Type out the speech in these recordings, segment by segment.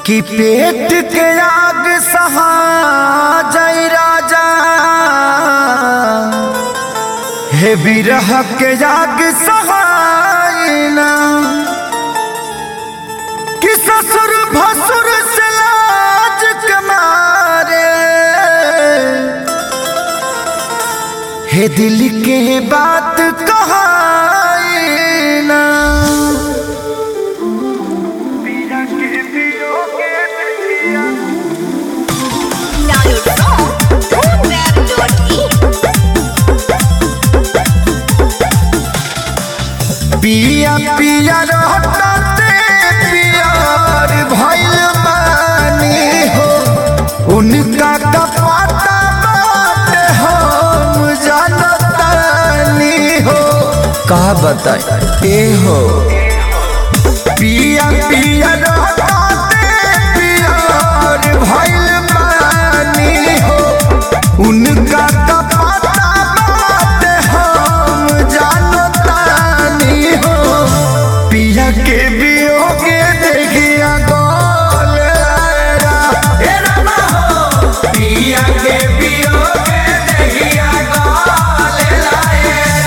कि पेट के आग सहा जय राजा हे बिरह के आग सहायना कि ससुर भसुर से लाज कमारे हे दिल के बात कहाना Download from Boomweb.in. पिया पिया रहते प्यार भइल बानी हो उनका कपाता बाटे हम जानतानी हो का बताए ए हो पिया पिया रहते प्यार भइल बानी हो उनका कपाता बाटे हम जानतानी हो पिया के बियोगे देखिया गोल आएगा ए रामा हो पिया के बियोगे देखिया गोल आएगा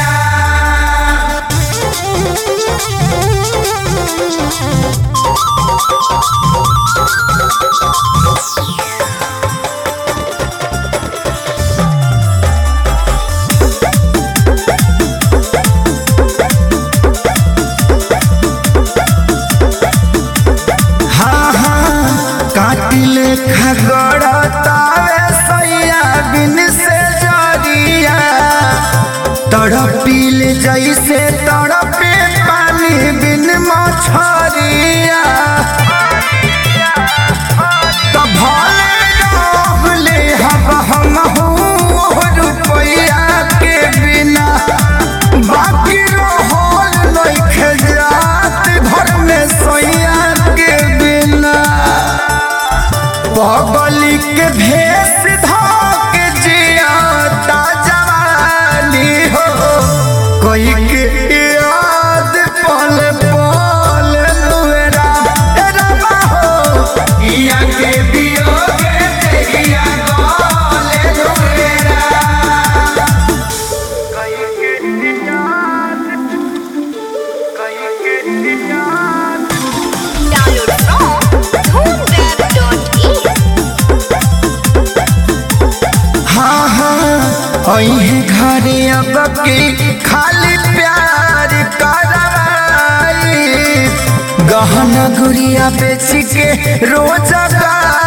हाँ हाँ काटिले खगड़तावे सैया बिन से जरिया तड़पिल जैसे तड़पे पानी बिन मछरिया तो भले रहले हब हम रुपया के बिना बाकी रहल नइखे जात घर में सैया के बिना पगली के भेष धोके जियाता जवानी हो कोई के याद पल पल नुरा ए रमा हो इया के बियोगे तेरिया गोले नुरा Download from Boomweb.in. हाँ हाँ अही घरे अब की खाली प्यार करवाई गहना गुड़िया बेच के रोज गाई